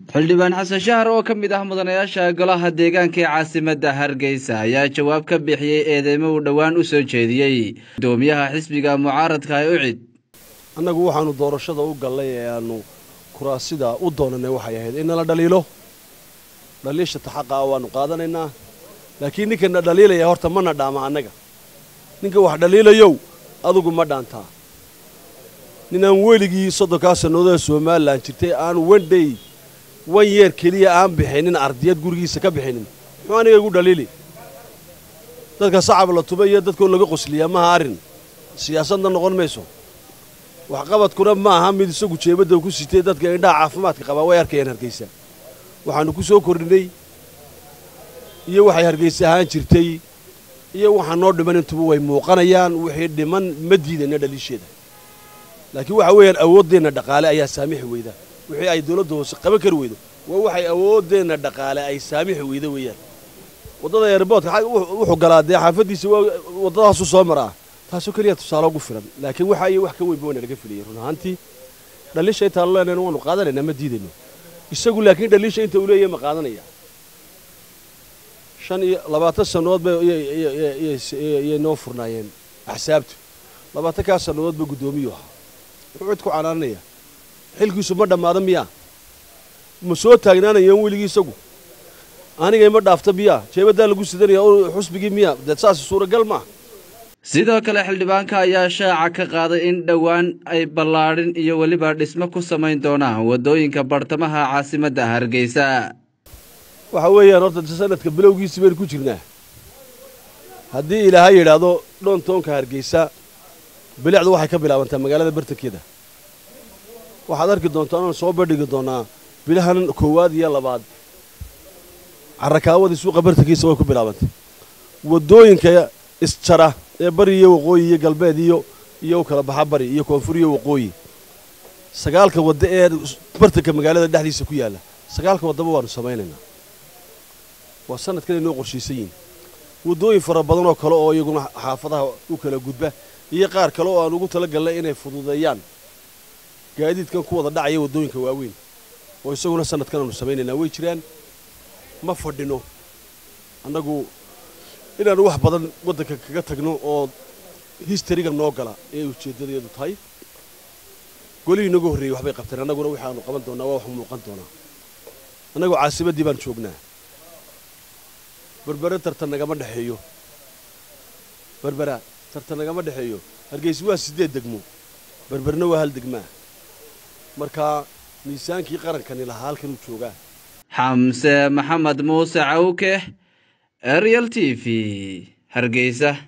xildhibaan xasan shahar oo ka mid ah mudanayaasha golaha deegaanka ee caasimadda hargeysa ayaa jawaab ka bixiyey eedeymo uu dhowaan u soo jeediyey gudoomiyaha xisbiga mucaaradka ee ucid annagu waxaanu doorashada u gallay ee aanu kuraasida u doonanay waxay ahayd in nala dhaliilo dhaliisha taxaqa ah waannu qaadanaynaa laakiin ninkana dhaliilaya horta mana dhaama annaga ninka wax dhaliilayow adugu ma dhaantaa ninaan weligii soddonkaa sannadood ee somalilan jirtay aan wendhay wan yeer keliya aan bixinin ardiyad gurigiisa ka bixinin muxuu aniga igu dhaliili dadka sacab la tuba iyo dadkoo laga qosliyaa maha arrin siyaasadna noqon mayso waxqabadkuna ma aha mid isagu jeebadda ku sitay dadka indhaha caafimaadka qabaa way arkayaan hargeysa waxaannu ku soo kordhinay iyo waxay hargeysa ahaan jirtay iyo waxaa noo dhiman intuba way muuqanayaan wixii dhiman ma diidayna dhaliisheeda laakiin waxa weeyaan awooddeenna dhaqaale ayaa saamixi weyda wixii ay dawladda hoose qaban kari weydo waa waxay awooddeenna dhaqaale ay saamixi weyda weeyaan waddada eerboodka wuxuu galaa dee xaafaddiisa waddadaasu soo maraa taasoo keliya tusaale ugu filan laakiin waxa iyo wax ka weynba wayna laga filiyey run ahaantii dhaliisha intaanu leenayna waanu qaadanaynaa ma diidayno isagu laakiin dhaliisha inta uu leeyahay ma qaadanaya shan iyo labaatan sannadood bayay noo furnaayeen axsaabtu labaatankaas sannadood ba guddoomiyuu ahaa wuxuu cid ku canaananaya xilkiisu ma dhammaada miyaa ma soo taagnaanayeen weligii isagu anigay ma dhaafta miyaa jeebaddaa lagu sidanaya xusbigii miyaa dee saas suuragal maaha sidoo kale xildhibaanka ayaa shaaca ka qaaday in dhowaan ay ballaadhin iyo weliba dhismo ku samayn doonaan waddooyinka bartamaha caasimadda hargeysa waxa weeyaan horta sanadka bilowgiisii baynu ku jirnaa haddii ilaahay yidhaahdo dhoontoonka hargeysa bilicdu waxay ka bilaabantaa magaalada bartankeeda waxaad arki doontaa inaan soo bandhigi doonaa bilahan koowaad iyo labaad carrakaawadii suuqa bartankiisa way ku bilaabantay waddooyinka isjara ee bari iyo waqooyi iyo galbeed iyo iyo u kala baxa bari iyo koonfur iyo waqooyi sagaalka wadda ee bartanka magaalada dhexdiisa ku yaalla sagaalka waddaba waannu samaynaynaa waa sanadkan inoo qorshaysan yihin waddooyin fara badan oo kale oo iyaguna xaafadaha u kala gudba iyo qaar kale oo aan ugu tala galnay inay fududeeyaan gaadiidkan ku wada dhacaya waddooyinka waaweyn oo isaguna sanadkan aanu samaynaynaa way jiraan ma fadhino annagu inaannu wax badan waddanka kaga tagno oo histariga noo gala ee ujeeddadeedu tahay golihii inagu horreeyey waxbay qabteen annaguna waxaanu qaban doonaa waa wax muuqan doonaa annagoo caasimaddii baan joognaa berbera tartan nagama dhexeeyo berbera tartan nagama dhexeeyo hargeysa waa siddeed degmo berberna waa hal degmaa markaa miisaankii qarankani lahaa halkanuu joogaa xamse maxamed muuse cawke ariel t v hargeysa